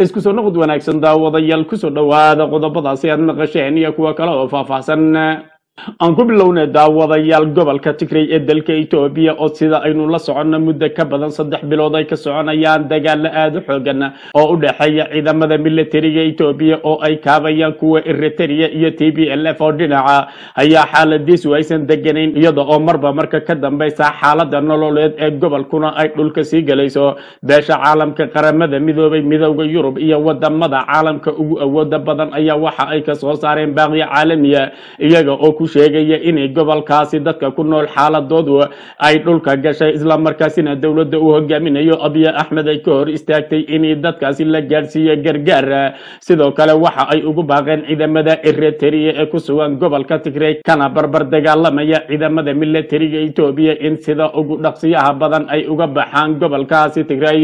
isku soo noqod wanaagsan daawadayaal kusoo dhowaada qodobadaasi aad maqasheen iyo kuwa kale oo faahfaahsan aan ku bilownay daawadayaal gobolka tigray ee dalka etoobiya oo sida aynu la soconno muddo ka badan saddex bilood ay ka soconayaan dagaalo aada u xoogan oo u dhexeeya ciidamada militariga etoobiya oo ay kaabayaan kuwa eritrea iyo t b l f oo dhinaca ayaa xaaladiisu aysan deganayn iyada oo marba marka ka dambeysa xaalada nololeed ee gobolkuna ay dhulka sii gelayso beesha caalamka qaramada midoobay midowda yurub iyo wadamada caalamka ugu awooda badan ayaa waxa ay kasoo saareen baaqiya caalamiya iyaga oo ku sheegaya inay gobolkaasi dadka ku nool xaaladoodu ay dhulka gashay islamarkaasina dowladda uu hogaaminayo abiy axmed ay ka hor istaagtay inay dadkaasi la gaadhsiiyo gargaar sidoo kale waxa ay ugu baaqeen ciidamada eritrea ee ku sugan gobolka tigray kana barbar dagaalamaya ciidamada militariga etoobiya in sida ugu dhaqsiyaha badan ay uga baxaan gobolkaasi tigray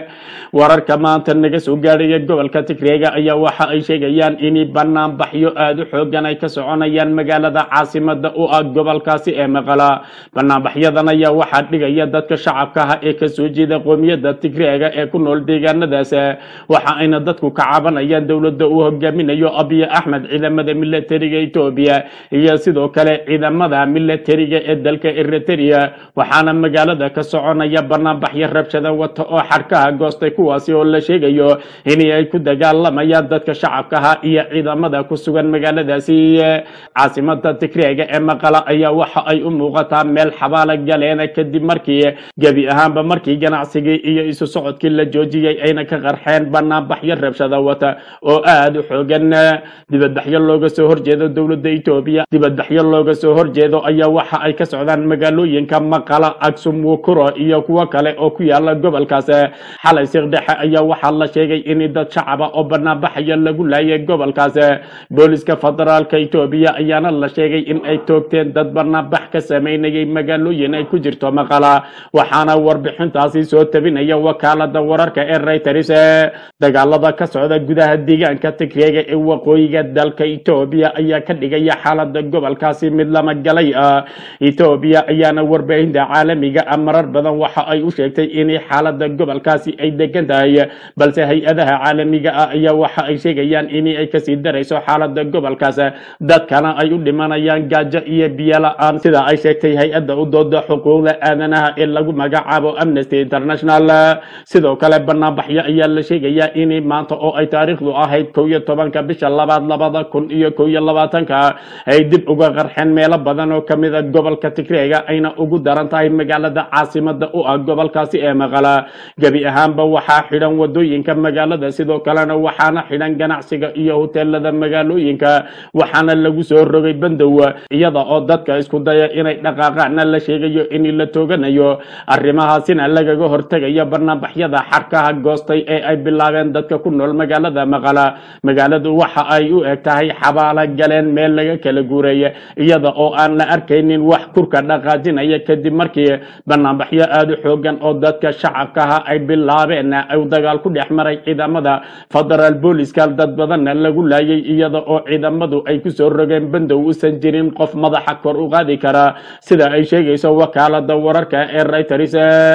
wararka maanta naga soo gaadhaya gobolka tigrayga ayaa waxa ay sheegayaan inay banaanbaxyo aada u xoogan ay ka soconayaan magaalada caasimada u ah gobolkaasi ee maqala banaanbaxyadan ayaa waxaa dhigaya dadka shacabka ah ee kasoo jeeda qoomiyada tigreega ee ku nool deegaanadaas waxa ayna dadku ka cabanayaan dowladda uu hogaaminayo abiy axmed ciidamada militariga etoobiya iyo sidoo kale ciidamada militariga ee dalka eritrea waxaana magaalada ka soconaya banaanbaxyo rabshada wata oo xadhkaha goostay kuwaasi oo la sheegayo inay ay ku dagaalamayaan dadka shacabkaha iyo ciidamada ku sugan magaaladaasi caasimada tigreega ee maqala ayaa waxa ay u muuqataa meel xabaala galeena kadib markii gebi ahaanba markii ganacsigii iyo isu socodkii la joojiyey ayna ka qarxeen banaanbaxyo rabshada wata oo aada u xoogan dibadbaxyo looga soo horjeedo dowladda etoobiya dibadbaxyo looga soo horjeedo ayaa waxa ay ka socdaan magaalooyinka maqala agsum wukuro iyo kuwo kale oo ku yaala gobolkaas xalay siqdhexe ayaa waxaa la sheegay in dad shacaba oo banaanbaxaya lagu laayay gobolkaas booliska federaalka etoobiya ayaana la sheegay in ay toogteen dad banaanbax ka sameynayay magaalooyin ay ku jirto maqala waxaana warbixintaasi soo tabinaya wakaalada wararka ee reuters dagaalada ka socda gudaha deegaanka tigreega ee waqooyiga dalka etoobiya ayaa ka dhigaya xaalada gobolkaasi mid lama galay ah etoobiya ayaana warbaahinta caalamiga ah marar badan waxa ay u sheegtay in xaalada gobolkaasi ay degan tahay balse hay-adaha caalamiga ah ayaa waxa ay sheegayaan in ay kasii darayso xaalada gobolkaas dadkana ay u dhimanayaan gaajo iyo biyo la-aan sida ay sheegtay hay-adda u dooda xuquuqda aadanaha ee lagu magacaabo amnesty international sidoo kale banaanbaxyo ayaa la sheegayaa in maanta oo ay taariikhdu ahayd kow iyo tobanka bisha labaad labada kun iyo kow iyo labaatanka ay dib uga qarxeen meelo badan oo kamida gobolka tigreega ayna ugu daran tahay magaalada caasimada u ah gobolkaasi ee maqala gebi ahaanba waxaa xidhan wadooyinka magaalada sidoo kalena waxaana xidhan ganacsiga iyo hoteelada magaalooyinka waxaana lagu soo rogay bandow iyada oo dadka isku daya inay dhaqaaqaana la sheegayo in la tooganayo arrimahaasina lagaga hortegayo banaanbaxyada xarkaha goostay ee ay bilaabeen dadka ku nool magaalada maqala magaaladu waxa ay u eg tahay xabaala galeen meel laga kala guureeye iyada oo aan la arkaynin wax kurka dhaqaajinaya kadib markii banaanbaxyo aada u xoogan oo dadka shacabkaha ay bilaabeen u dagaal ku dhex maray ciidamada federaal booliska dad badanna lagu laayay iyada oo ciidamadu ay kusoo rogeen bandow usan jirin qof madaxa kor u qaadi kara sida ay sheegayso wakaalada wararka ee reuters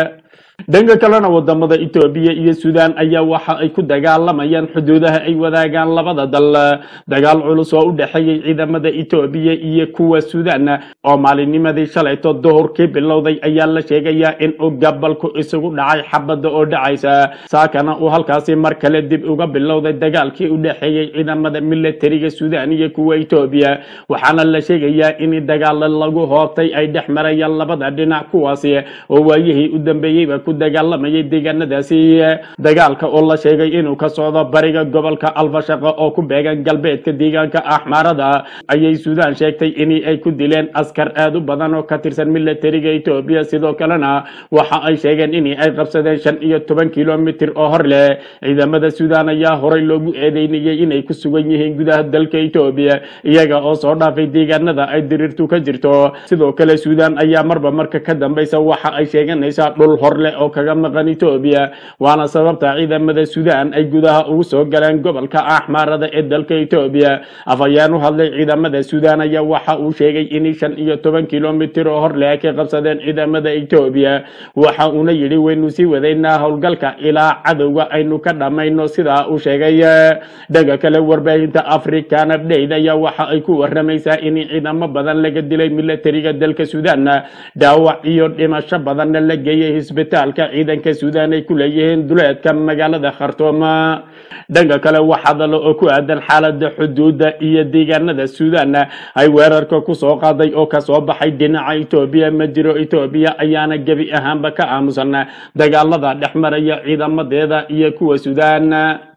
dhanka kalena wadamada etoobiya iyo sudan ayaa waxa ay ku dagaalamayaan xuduudaha ay wadaagaan labada dal dagaal culus oo u dhexeeyay ciidamada etoobiya iyo kuwa sudan oo maalinnimadii shalayto duhurkii bilowday ayaa la sheegayaa in uu gabalku isugu dhacay xabada oo dhacaysa saakana uu halkaasi mar kale dib uga bilowday dagaalkii u dhexeeyey ciidamada militariga sudan iyo kuwa etoobiya waxaana la sheegayaa in dagaalo lagu hoobtay ay dhex marayaan labada dhinac kuwaasi oo waayihii u dambeeyeyba ku dagaalamayay deegaanadaasi dagaalka oo la sheegay inuu ka socdo bariga gobolka alfashaqo oo ku beegan galbeedka deegaanka axmaarada ayay suudaan sheegtay in ay ku dileen askar aada u badan oo ka tirsan militariga etoobiya sidoo kalena waxa ay sheegeen in ay qabsadeen shan iyo toban kilomitir oo hor leh ciidamada suudaan ayaa horey loogu eedeynayay inay ku sugan yihiin gudaha dalka etoobiya iyaga oo soo dhaafay deegaanada ay diriirtu ka jirto sidoo kale suudaan ayaa marba marka ka dambeysa waxa ay sheeganaysaa dhul hor leh oo kaga maqan etoobiya waana sababta ciidamada suudaan ay gudaha ugu soo galeen gobolka axmaarada ee dalka etoobiya afhayeen u hadlay ciidamada suudaan ayaa waxa uu sheegay in shan iyo toban kilomitir oo hor le ay ka qabsadeen ciidamada etoobiya waxa uuna yidhi waynu sii wadaynaa howlgalka ilaa cadowga aynu ka dhammayno sidaa uu sheegay dhanka kale warbaahinta african update ayaa waxa ay ku waramaysaa in ciidamo badan laga dilay milatariga dalka suudaan dhaawac iyo dhimasho badanna la geeyay hisbitaalka ciidanka suudaan ay ku leeyihiin duleedka magaalada khartoum dhanka kale wax hadalo oo ku aadan xaalada xuduudda iyo deegaanada suudaan ay weerarka kusoo qaaday oo kasoo baxay dhinaca etoobiya ma jiro etoobiya ayaana gebi ahaanba ka aamusan dagaalada dhex maraya ciidamadeeda iyo kuwa suudaan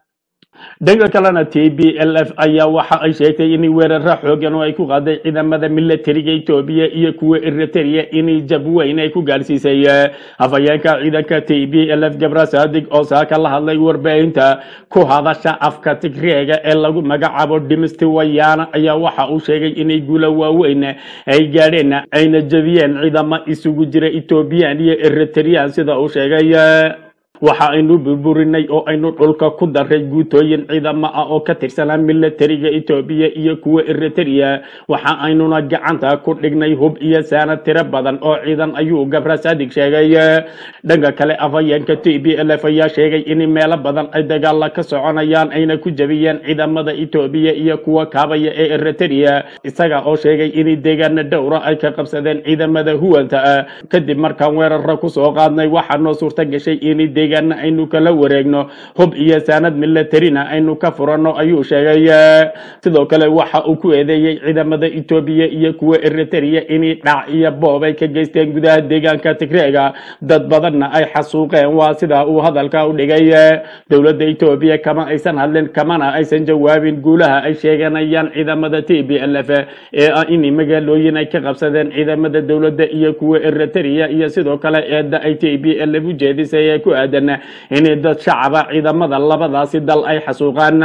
dhanka kalena t b l f ayaa waxa ay sheegtay in weeraro xoogan oo ay ku qaaday ciidamada milatariga etoobiya iyo kuwa eritrea in jab weyn ay ku gaadhsiisay afhayeenka ciidanka t b l f gabra saadig oo saaka la hadlay warbaahinta ku hadasha afka tigreega ee lagu magacaabo dhimisti wayaana ayaa waxa uu sheegay inay guulo waaweyn ay gaadheen ayna jabiyeen ciidamo isugu jira ethoobiyan iyo eritrean sida uu sheegay waxa aynu burburinay oo aynu dhulka ku daray guutooyin ciidamo ah oo ka tirsanaa milatariga etoobiya iyo kuwa eritrea waxa aynuna gacanta ku dhignay hub iyo saana tiro badan oo ciidan ayuu gabra sadig sheegay dhanka kale afhayeenka t b l f ayaa sheegay in meelo badan ay dagaala ka soconayaan ayna ku jabiyeen ciidamada etoobiya iyo kuwa kaabaya ee eritrea isaga oo sheegay in deegaana dhowra ay ka qabsadeen ciidamada huwanta ah kadib markaan weerara kusoo qaadnay waxaa noo suurta gashay in deegaana aynu kala wareegno hub iyo saanad milatarina aynu ka furanno ayuu sheegay sidoo kale waxa uu ku eedeeyey ciidamada etoobiya iyo kuwa eritrea in dhac iyo boob ay ka geysteen gudaha deegaanka tigreega dad badanna ay xasuuqeen waa sida uu hadalka u dhigay dowladda etoobiya kama aysan hadlin kamana aysan jawaabin guulaha ay sheeganayaan ciidamada t b l f ee ah in magaalooyin ay ka qabsadeen ciidamada dowladda iyo kuwa eritrea iyo sidoo kale eedda ay t b l f u jeedisay ee ku aadan in dad shacaba ciidamada labadaasi dal ay xasuuqaan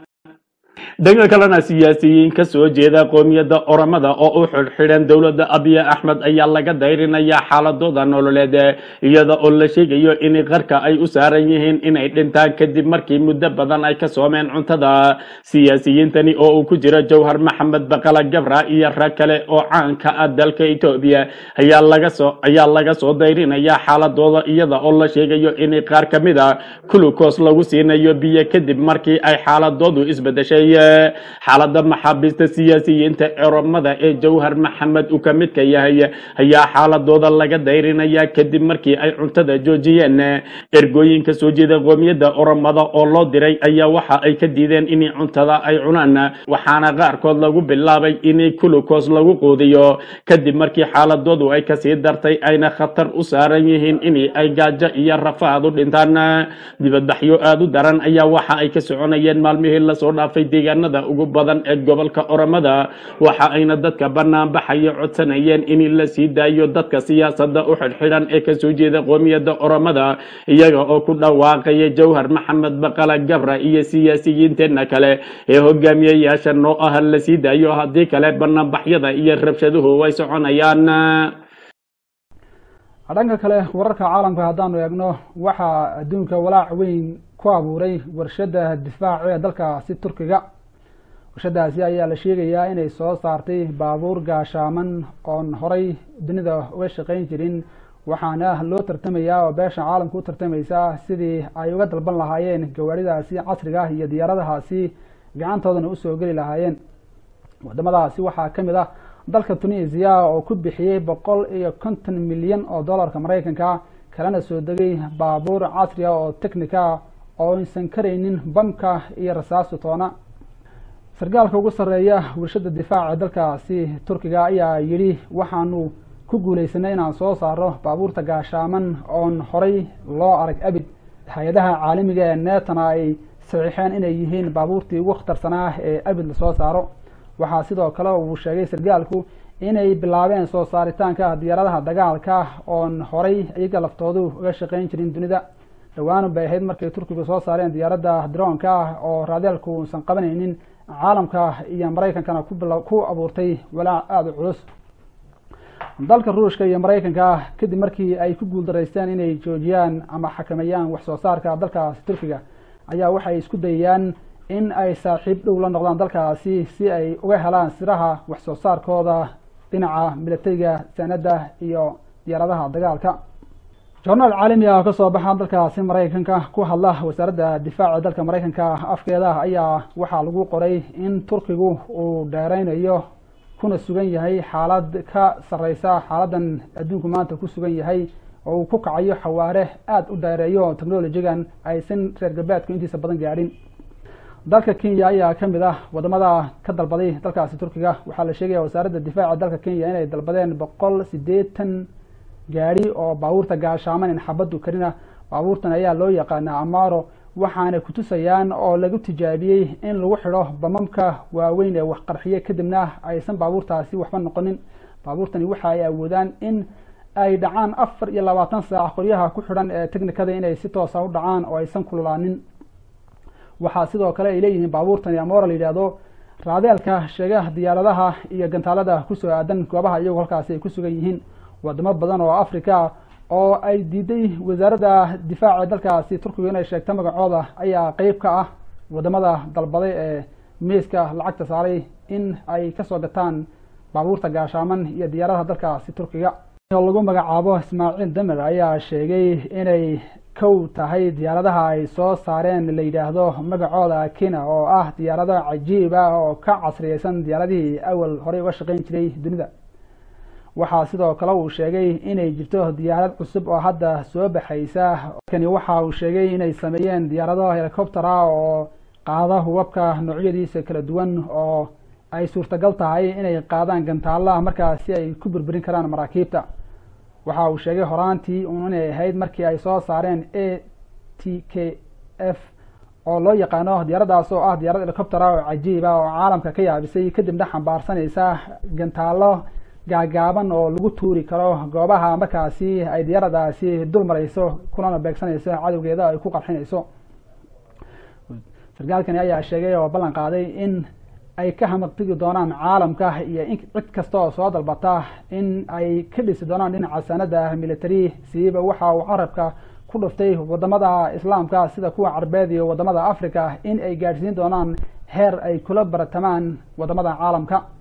dhanka kalena siyaasiyiin ka soo jeeda qoomiyadda oramada oo u xidhxidhan dowladda abiya axmed ayaa laga dayrinayaa xaaladooda nololeed iyada oo la sheegayo in qarka ay u saaran yihiin inay dhintaan kadib markii muddo badan ay ka soomeen cuntada siyaasiyiintani oo uu ku jiro jawhar maxamed baqala gabra iyo rag kale oo caanka ah dalka etoobiya ayaa laga soo ayaa laga soo dayrinayaa xaaladooda iyada oo la sheegayo in qaar ka mid a kulukos lagu siinayo biyo kadib markii ay xaaladoodu isbedeshay xaalada maxaabiista siyaasiyiinta oromada ee jawhar maxamed uu ka midka yahay ayaa xaaladooda laga dayrinaya kadib markii ay cuntada joojiyeen ergooyinka soo jeeda qoomiyadda oromada oo loo diray ayaa waxa ay ka diideen in cuntada ay cunaan waxaana qaarkood lagu bilaabay in kulukos lagu quudiyo kadib markii xaaladoodu ay kasii dartay ayna khatar u saaran yihiin in ay gaajo iyo rafaad u dhintaan dibadbaxyo aada u daran ayaa waxa ay ka soconayeen maalmihii lasoo dhaafay deegaanada ugu badan ee gobolka oromada waxa ayna dadka banaanbaxaya codsanayeen in la sii daayo dadka siyaasada u xidhxidhan ee kasoo jeeda qoomiyadda oromada iyaga oo ku dhawaaqaya jawhar maxamed baqala gabra iyo siyaasiyiinteenna kale ee hogaamiyayaasha noo ah la sii daayo haddii kale banaanbaxyada iyo rabshaduhu way soconayaan dhanka kale wararka caalamka haddaanu eegno waxaa adduunka walaac weyn ku abuuray warshada difaac ee dalkaasi turkiga warshadaasi ayaa la sheegayaa inay soo saartay baabuur gaashaaman oon horay dunida uga shaqayn jirin waxaana loo tartamayaa oo beesha caalamka u tartamaysa sidii ay uga dalban lahaayeen gawaaridaasi casriga ah iyo diyaaradahaasi gacantoodana usoo geli lahaayeen wadamadaasi waxaa ka mid ah dalka tunisia oo ku bixiyey boqol iyo konton milyan oo dollarka maraykanka kalena soo degay baabuur casri ah oo technica oo aysan karaynin bamka iyo rasaastu toona sargaalka ugu sarreeya warshada difaaca dalkaasi turkiga ayaa yidhi waxaanu ku guulaysanay inaan soo saaro baabuurta gaashaaman oon horay loo arag abid hay-adaha caalamiga ee neetana ay saxiixeen inay yihiin baabuurtii ugu khatarsanaa ee abid lasoo saaro waxaa sidoo kale uu sheegay sargaalku inay bilaabeen soo saaritaanka diyaaradaha dagaalka oon horay iyaga laftoodu uga shaqayn jirin dunida dhawaanu bay ahayd markay turkigu soo saareen diyaaradda droonka ah oo raadeelku uusan qabanaynin caalamka iyo maraykankana ku abuurtay walaac aada u culus dalka ruushka iyo maraykanka kadib markii ay ku guuldaraysteen inay joojiyaan ama xakameeyaan wax soo saarka dalkaasi turkiga ayaa waxay isku dayayaan in ay saaxiib dhow la noqdaan dalkaasi si ay uga helaan siraha wax soo saarkooda dhinaca milatariga sanada iyo diyaaradaha dagaalka jornaal caalami ah oo kasoo baxa dalkaasi maraykanka ku hadla wasaaradda difaaca dalka maraykanka afkeeda ayaa waxaa lagu qoray in turkigu uu dheereynayo kuna sugan yahay xaalad ka sareysa xaaladan adduunku maanta ku sugan yahay oo uu ku kacayo xawaare aada u dheereeyo technolojigan aysan reer galbeedku intiisa badan gaadhin dalka kenya ayaa ka mid ah wadamada ka dalbaday dalkaasi turkiga waxaa la sheegaya wasaaradda difaaca dalka kenya inay dalbadeen boqol sideetan gaadhi oo baabuurta gaashaaman in xabaddu karina baabuurtan ayaa loo yaqaanaa amaro waxaana kutusayaan oo lagu tijaabiyey in lagu xidho bamamka waaweyn ee waxqarxiye kadibna aysan baabuurtaasi waxba noqonin baabuurtani waxa ay awoodaan in ay dhacaan afar iyo labaatan saac qoryaha ku xidhan ee technikada inay si toosa u dhacaan oo aysan kululaanin waxaa sidoo kale ay leeyihiin baabuurtani amora la yidhaahdo raadeelka sheega diyaaradaha iyo gantaalada kusoo aadan goobaha iyagoo halkaasi ay ku sugan yihiin wadamo badan oo africa oo ay diiday wasaaradda difaaca dalkaasi turkiga inay sheegto magacooda ayaa qeyb ka ah wadamada dalbaday ee miiska lacagta saaray in ay kasoo gataan baabuurta gaashaaman iyo diyaaradaha dalkaasi turkiga oo lagu magacaabo ismaaciil damer ayaa sheegay inay kow tahay diyaaradaha ay soo saareen la yidhaahdo magacooda kina oo ah diyaarado cajiib ah oo ka casriyeysan diyaaradihii awal horey uga shaqeyn jiray dunida waxaa sidoo kale uu sheegay inay jirto diyaarad cusub oo hadda soo baxaysa kani waxa uu sheegay inay sameeyeen diyaarado helicoptera oo qaada hubabka noocyadiisa kala duwan oo ay suurtagal tahay inay qaadaan gantaalaha markaas si ay ku burburin karaan maraakiibta waxa uu sheegay horaantii un inay ahayd markii ay soo saareen a t k f oo loo yaqaano diyaaraddaas oo ah diyaarad helicoptera oo cajiib ah oo caalamka ka yaabisay kadibna xambaarsanaysa gantaalo gaagaaban oo lagu tuuri karo goobaha markaasi ay diyaaradaasi dul marayso kulana beegsanayso cadowgeeda ay ku qarxinayso sarkaalkani ayaa sheegay oo ballan qaaday in ay ka hamaqtigi doonaan caalamka iyo in cid kasta oo soo dalbata in ay ka dhisi doonaan dhinaca sanada military siiba waxa uu carabka ku dhuftay wadamada islaamka sida kuwa carbeed iyo wadamada africa in ay gaadhsiin doonaan heer ay kula baratamaan wadamada caalamka